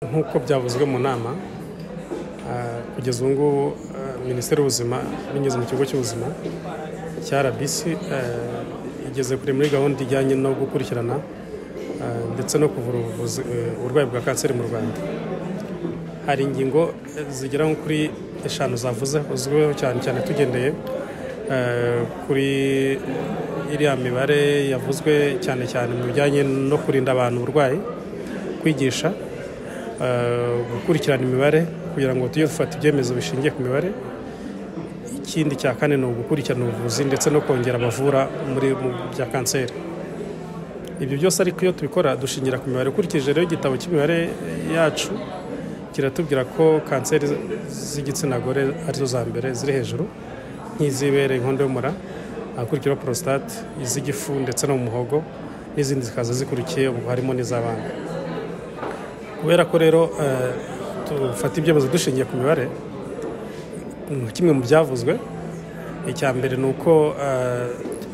nk'uko byavuzwe mu nama kugeza ubu ngubu minisiteri y'ubuzima binyuze mu kigo cy'ubuzima cya rbc igeze kure muri gahunda ijyanye no gukurikirana ndetse no kuvura uburwayi bwa kanseri mu rwanda hari ingingo zigera kuri eshanu zavuze uzwiho cyane cyane tugendeye kuri iriya mibare yavuzwe cyane cyane mu bijyanye no kurinda abantu uburwayi kwigisha gukurikirana imibare kugira ngo tujye dufata ibyemezo bishingiye ku mibare ikindi cya kane ni ugukurikirana ubuvuzi ndetse no kongera abavura muri bya kanseri ibyo byose ariko iyo tubikora dushingira ku mibare ukurikije rero igitabo cy'imibare yacu kiratubwira ko kanseri z'igitsina gore arizo za mbere ziri hejuru nk'izibere inkondo y'umura ahakurikiraho porositate iz'igifu ndetse no mu muhogo n'izindi zikaza zikurikiye ubu harimo n'iz'abana kubera ko rero dufata ibyemezo dushingiye ku mibare kimwe mu byavuzwe icya mbere ni uko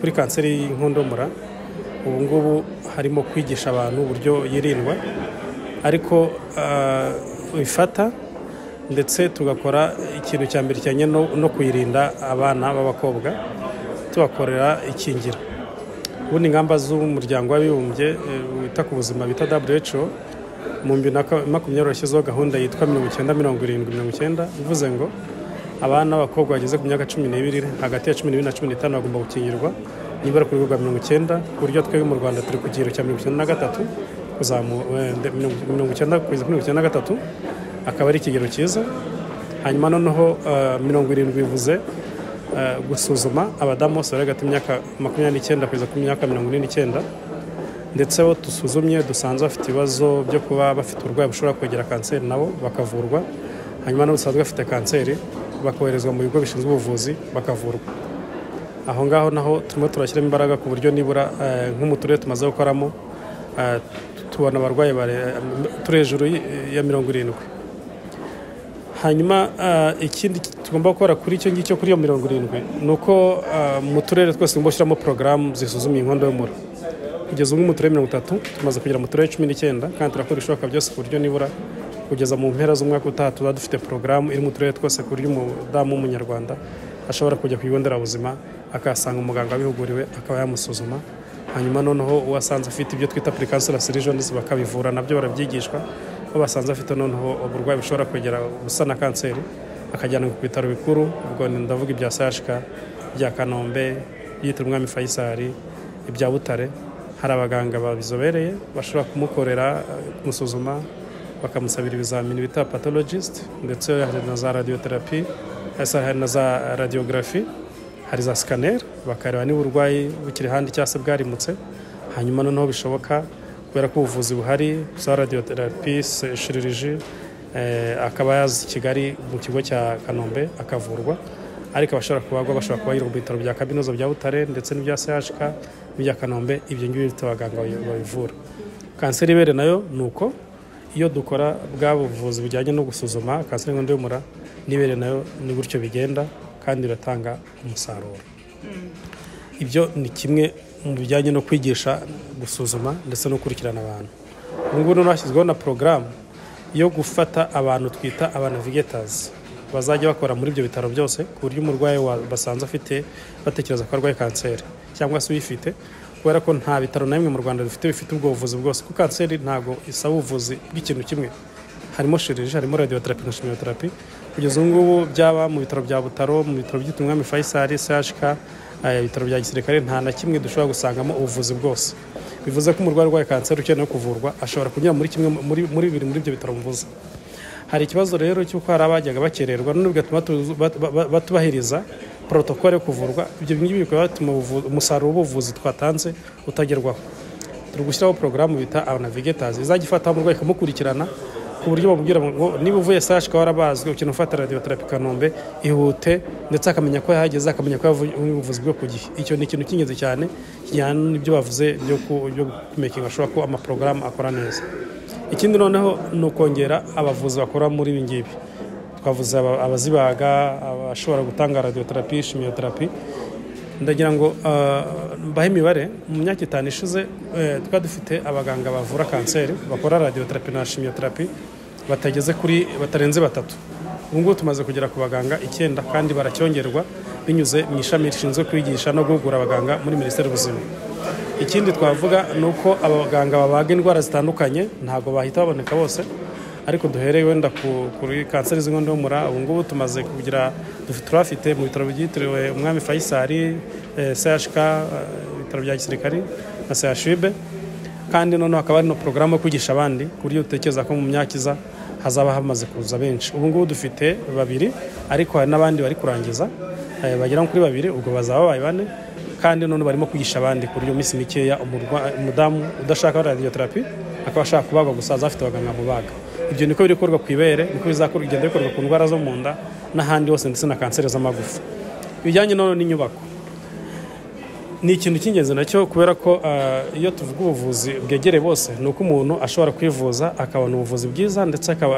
kuri kanseri y'inkondo y'umura ubu ngubu harimo kwigisha abantu uburyo yirindwa ariko uyifata ndetse tugakora ikintu cya mbere kijyanye no kuyirinda abana b'abakobwa tubakorera ikingira ubundi ingamba z'umuryango w'abibumbye wita ku buzima bita WHO mu bibiri na makumyabiri yashyizeho gahunda yitwa mirongo icyenda mirongo irindwi mirongo icyenda bivuze ngo abana b'abakobwa bageze ku myaka cumi n'ibiri hagati ya cumi n'ibiri na cumi n'itanu bagomba gukingirwa nibura ku rwego rwa mirongo icyenda ku buryo twebwe mu rwanda turi ku kigero cya mirongo icyenda na gatatu mirongo icyenda kugeza kuri mirongo icyenda na gatatu akaba ari ikigero cyiza hanyuma noneho mirongo irindwi bivuze gusuzuma abadamu bose bari hagati y'imyaka makumyabiri n'icyenda kugeza ku myaka mirongo ine n'icyenda ndetse abo dusuzumye dusanze bafite ibibazo byo kuba bafite uburwayi bushobora kwegera kanseri nabo bakavurwa hanyuma nabo dusanzwe bafite kanseri bakoherezwa mu bigo bishinzwe ubuvuzi bakavurwa aho ngaho naho turimo turashyiramo imbaraga ku buryo nibura nko mu turere tumaze gukoramo tubona abarwayi turi hejuru ya mirongo irindwi hanyuma ikindi tugomba gukora kuri icyo ngicyo kuri iyo mirongo irindwi ni uko mu turere twose tugomba gushyiramo porogaramu zisuzumye inkondo y'umura kugeza ubu mu turere mirongo itatu tumaze kugera mu turere cumi n'icyenda kandi turakora ibishoboka byose ku buryo nibura kugeza mu mpera z'umwaka utaha tuba dufite porogaramu iri mu turere twose ku buryo umudamu w'umunyarwanda ashobora kujya ku kigo nderabuzima akahasanga umuganga wabihuguriwe akaba yamusuzuma hanyuma noneho uwasanze afite ibyo twita purikansira sirijonizi bakabivura nabyo barabyigishwa aho basanze afite noneho uburwayi bushobora kwegera ubusa na kanseri akajyanwa ku bitaro bikuru ubwo ndavuga ibya sashika ibya kanombe byitwa umwami fayisari ibya butare hari abaganga babizobereye bashobora kumukorera kumusuzuma bakamusabira ibizamini bita patologist ndetse hari na za radiyoterapi hari na za radiyogarafi hari za sikaneri bakareba niba uburwayi bukiri handi cyangwa se bwarimutse hanyuma noneho bishoboka kubera ko ubuvuzi buhari za radiyoterapi shiriji akaba yaza i kigali mu kigo cya kanombe akavurwa ariko abashobora kubagwa bashobora kuba mu bitaro bya kaminuza bya butare ndetse n'ibya chk n'ibya kanombe ibyo ngibyo bifite abaganga babivura kanseri ibere nayo ni uko iyo dukora bwa buvuzi bujyanye no gusuzuma kanseri y'inkondo y'umura n'ibere nayo ni gutyo bigenda kandi biratanga umusaruro ibyo ni kimwe mu bijyanye no kwigisha gusuzuma ndetse no gukurikirana abantu ubu ngubu noneho hashyizweho na porogaramu yo gufata abantu twita abanavigetazi bazajya bakora muri ibyo bitaro byose ku buryo umurwayi basanze afite batekereza ko arwaye kanseri cyangwa se uyifite kubera ko nta bitaro na bimwe mu rwanda bifite bifite ubwo buvuzi bwose kuko kanseri ntabwo isaba ubuvuzi bw'ikintu kimwe harimo shiriji harimo radiyoterapi na shimiyoterapi kugeza ubu ngubu byaba mu bitaro bya butaro mu bitaro byitwa umwami fayisari chk ibitaro bya gisirikare nta na kimwe dushobora gusangamo ubuvuzi bwose bivuze ko umurwayi urwaye kanseri ukeneye kuvurwa ashobora kunyura muri kimwe muri bibiri muri ibyo bitaro mvuze hari ikibazo rero cy'uko hari abajyaga bakererwa none bigatuma batubahiriza porotokole yo kuvurwa ibyo ngibyo bikaba bituma umusaruro w'ubuvuzi twatanze utagerwaho turi gushyiraho porogaramu bita abanavigetazi izajya ifataho umurwayi ikamukurikirana ku buryo bamubwira ngo niba uvuye sashika warabazwe ukeneye ufata radiyoterapi kanombe ihute ndetse akamenya ko yahageze akamenya ko yavuye ubuvuzi bwo ku gihe icyo ni ikintu cy'ingenzi cyane kijyana n'ibyo bavuze byo kumekinga ashobora ko amaporogaramu akora neza ikindi noneho ni ukongera abavuzi bakora muri ibi ngibi twavuze abazibaga abashobora gutanga radiyoterapi shimiyoterapi ndagira ngo mbahe imibare mu myaka itanu ishize twari dufite abaganga bavura kanseri bakora radiyoterapi na shimiyoterapi batageze kuri batarenze batatu ubu ngubu tumaze kugera ku baganga icyenda kandi baracyongerwa binyuze mu ishami rishinzwe kwigisha no guhugura abaganga muri minisiteri y'ubuzima ikindi twavuga ni uko abaganga babaga indwara zitandukanye ntabwo bahita baboneka bose ariko duhereye wenda ku- kuri kanseri z'inkondo y'umura ubu ngubu tumaze kugira dufi- turafite mu bitaro byitiriwe umwami fayisali eh, chk eh, ibitaro bya gisirikari na chub kandi noneho hakaba hari na porogaramu yo kwigisha abandi ku buryo dutekereza ko mu myaka iza hazaba hamaze kuza benshi ubu ngubu dufite babiri ariko hari n'abandi bari kurangiza eh, bagera kuri babiri ubwo bazaba babaye bane kandi noneho barimo kwigisha abandi ku buryo mu minsi mikeya umurwa- umudamu udashaka radiotherapy akaba ashaka kubagwa gusa azaba afite abaganga mubaga ibyo niko biri gukorwa ku ibere niko bizakorwa bigenda bikorwa ku ndwara zo mu nda n'ahandi hose ndetse na kanseri z'amagufa ibijyanye noneho n'inyubako ni ikintu cy'ingenzi nacyo kubera ko ah, iyo tuvuga ubuvuzi bwegereye bose ni uko umuntu ashobora kwivuza akabona ubuvuzi bwiza ndetse akaba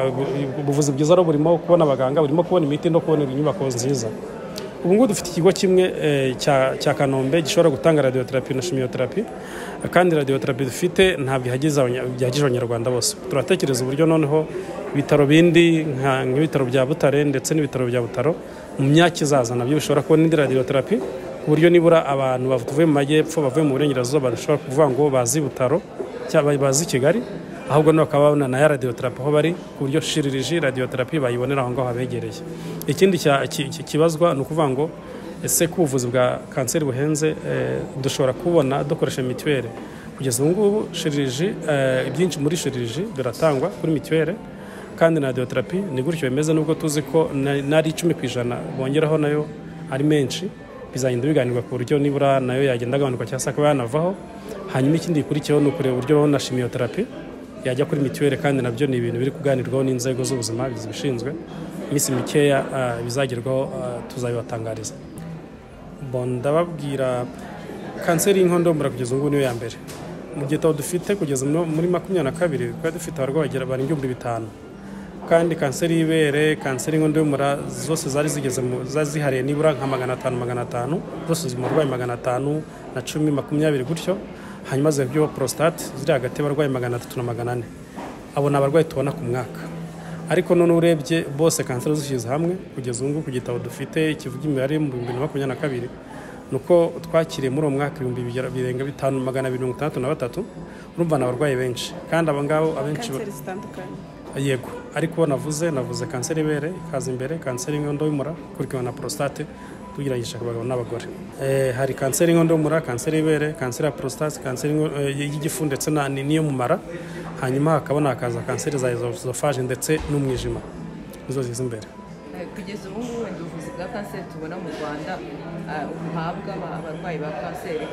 ubuvuzi bwiza rero burimo kubona abaganga burimo kubona imiti no kubona inyubako nziza ubu ngubu dufite ikigo kimwe eh, cya cya kanombe gishobora gutanga radiotherapy na chimiotherapy kandi radiotherapy dufite ntabwo ihageze abanya- bihagije abanyarwanda bose turatekereza uburyo noneho ibitaro bindi nka- nk'ibitaro bya butare ndetse n'ibitaro bya butaro mu myaka izaza nabyo bishobora kubona indi radiotherapy ku buryo nibura abantu bavuye mu majyepfo bavuye mu burengerazuba badashobora kuvuga ngo bazi butaro cyangwa bazi kigali ahubwo nabo bakaba babona na ya radiotherapy aho bari ku buryo shiririji radiotherapy bayibonera aho ngaho habegereye ikindi cya- ki- ki- kibazwa ni ukuvuga ngo ese ko ubuvuzi bwa kanseri buhenze eh, dushobora kubona dukoresha mituweli kugeza ubu ngubu shiririji eh, ibyinshi muri shiririji biratangwa kuri mituweli kandi na radiotherapy ni gutyo bimeze nubwo tuzi ko na- n'ari icumi ku ijana bongeraho nayo ari menshi bizagenda biganirwa ku buryo nibura nayo yagenda agabanuka cyangwa se akaba yanavaho hanyuma ikindi gikurikiyeho ni ukureba uburyo babona shimiyoterapi yajya kuri mituweli kandi nabyo ni ibintu biri kuganirwaho n'inzego z'ubuzima zibishinzwe iminsi mikeya ah, bizagerwaho ah, tuzabibatangariza Bon, ndababwira kanseri y'inkondo y'umura kugeza ubu ngubu niyo ya mbere mu gitabo dufite kugeza mu- muri makumyabiri na kabiri twari dufite abarwayi bagera barenga ibihumbi bitanu kandi kanseri y'ibere kanseri y'inkondo y'umura zose zari zigeze mu zari zihariye nibura nka magana atanu magana atanu zose ziri mu barwayi magana atanu na cumi makumyabiri gutyo hanyuma ziba byo prostate ziri hagati y'abarwayi magana atatu na magana ane abo ni abarwayi tubona ku mwaka ariko none urebye bose kanseri zishyize hamwe kugeza ubu ngubu ku gitabo dufite kivuga imibare mu bihumbi bibiri na makumyabiri na kabiri ni uko twakiriye muri uwo mwaka ibihumbi bigera- birenga bitanu magana abiri mirongo itandatu na batatu urumva ni abarwayi benshi kandi aba ngabo abenshi ba- kanseri zitandukanye yego ariko navuze navuze kanseri y'ibere ikaza imbere kanseri y'inkondo y'umura ikurikiwe na prostate tugeragije abagabo n'abagore Eh, hari kanseri y'inkondo y'umura kanseri y'ibere kanseri ya prostate kanseri y'inko- eh, y'igifu ndetse na- ni- n'iyo mu mara hanyuma hakabona hakaza kanseri za esophageal ndetse n'umwijima nizo ziza imbere Eh, kugeza ubu ngubu wenda ubuvuzi bwa kanseri tubona mu rwanda eh, buhabwa aba- abarwayi ba kanseri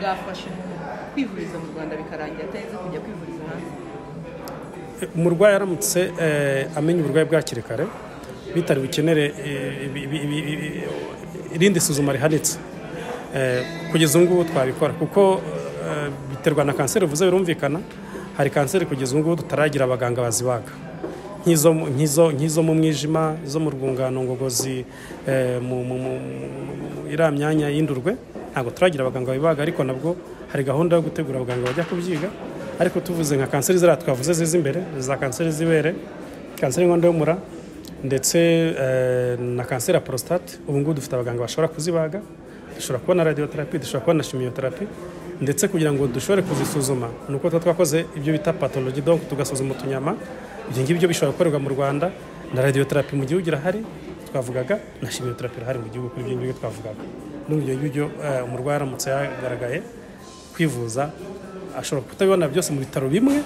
bwafasha umuntu kwivuriza mu rwanda bikarangira atarinze kujya kwivuriza hanze umurwayi aramutse eh, amenya uburwayi bwa hakiri kare bitari bukenere eh, ibi- ibi- ibi- ibi- irindi suzuma rihanitse Eh, kugeza ubu ngubu twabikora kuko eh, biterwa na kanseri uvuze birumvikana hari kanseri kugeza ubu ngubu tutaragira abaganga bazibaga nk'izo mu- nk'izo- nk'izo mu mwijima izo mu rwungano ngogozi eh, mu- mu- mu- mu- iriya myanya y'indurwe ntabwo turagira abaganga babibaga ariko nabwo hari gahunda yo gutegura abaganga bajya kubyiga ariko tuvuze nka kanseri ziriya twavuze ziza imbere za kanseri z'ibere kanseri y'inkondo y'umura ndetse eh, na kanseri ya prostate ubu ngubu dufite abaganga bashobora kuzibaga dushobora kubona radiotherapy dushobora kubona chimiotherapy ndetse kugira ngo dushobore kuzisuzuma ni uko tuba twakoze ibyo bita pathology donc tugasuzuma utunyama ibyo ngibyo bishobora gukorerwa mu rwanda na radiotherapy mu gihugu irahari twavugaga na chimiotherapy irahari mu gihugu kuri ibyo ngibyo twavugaga n'ubu ibyo ngibyo eh, umurwayi aramutse yagaragaye kwivuza ashobora kutabibona byose mu bitaro bimwe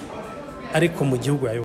ariko mu gihugu yayo